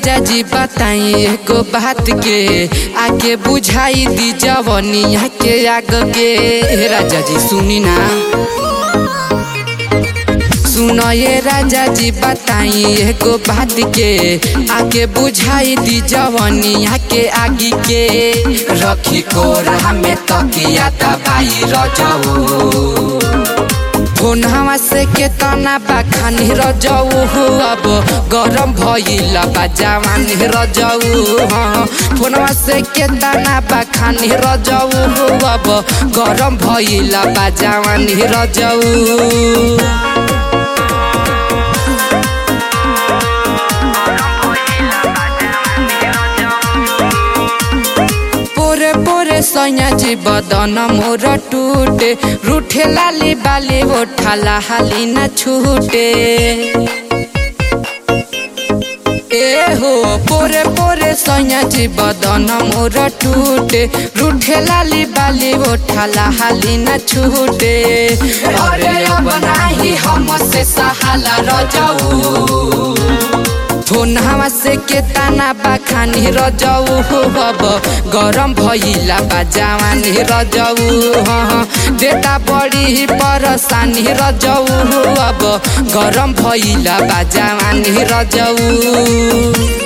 राजा जी बताई एगो बात के आके बुझाई दी जवनिया के आग के राजा जी सुनी ना सुनो ये राजा जी बताई एगो बात के आके बुझाई दी जवनिया के आगी के रखी कोरा में तकिया दबाई रजऊ फोनवा से केतना बखानी रजऊ हो अब गरम भइल बा जवानी रजऊ हाँ फोनवा से केतना बखानी रजऊ हो अब गरम भइल बा जवानी रजऊ पोरे पोरे सैया जी बदन मोर टूटे रूठे लाली बाली ओठाला हाली न छूटे ए हो पोरे पोरे सैया जी बदन मोर टूटे रूठे लाली बाली ओठाला हाली न छूटे अरे अब नाही हम से सहाला रजऊ फोनवा से केतना बखानी रजऊ हो अब गरम भइला बा जवानी रजऊ हाँ देता बड़ी परसानी रजऊ हो अब गरम भइला बा जवानी रजऊ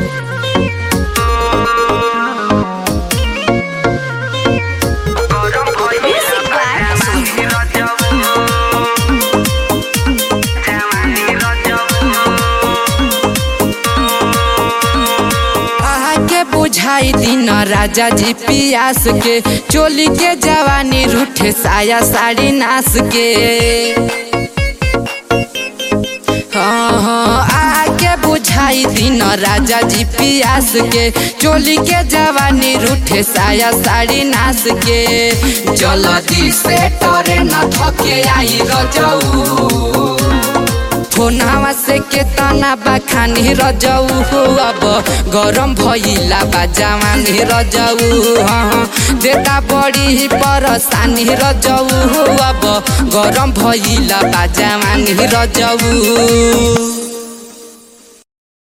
आके बुझाई दिन राजा जी पियास के चोली के जवानी रूठे साया साड़ी नास के हाँ हाँ आके बुझाई दिन राजा जी पियास के चोली के जवानी रूठे साया साड़ी नास के जल्दी से टरे न थके आई रजऊ फोनवा से केतना बखानी रजऊ हो अब गरम भइला बा जवानी रजऊ हाँ देता बड़ी परसानी रजऊ हो अब गरम भइला बा जवानी रजऊ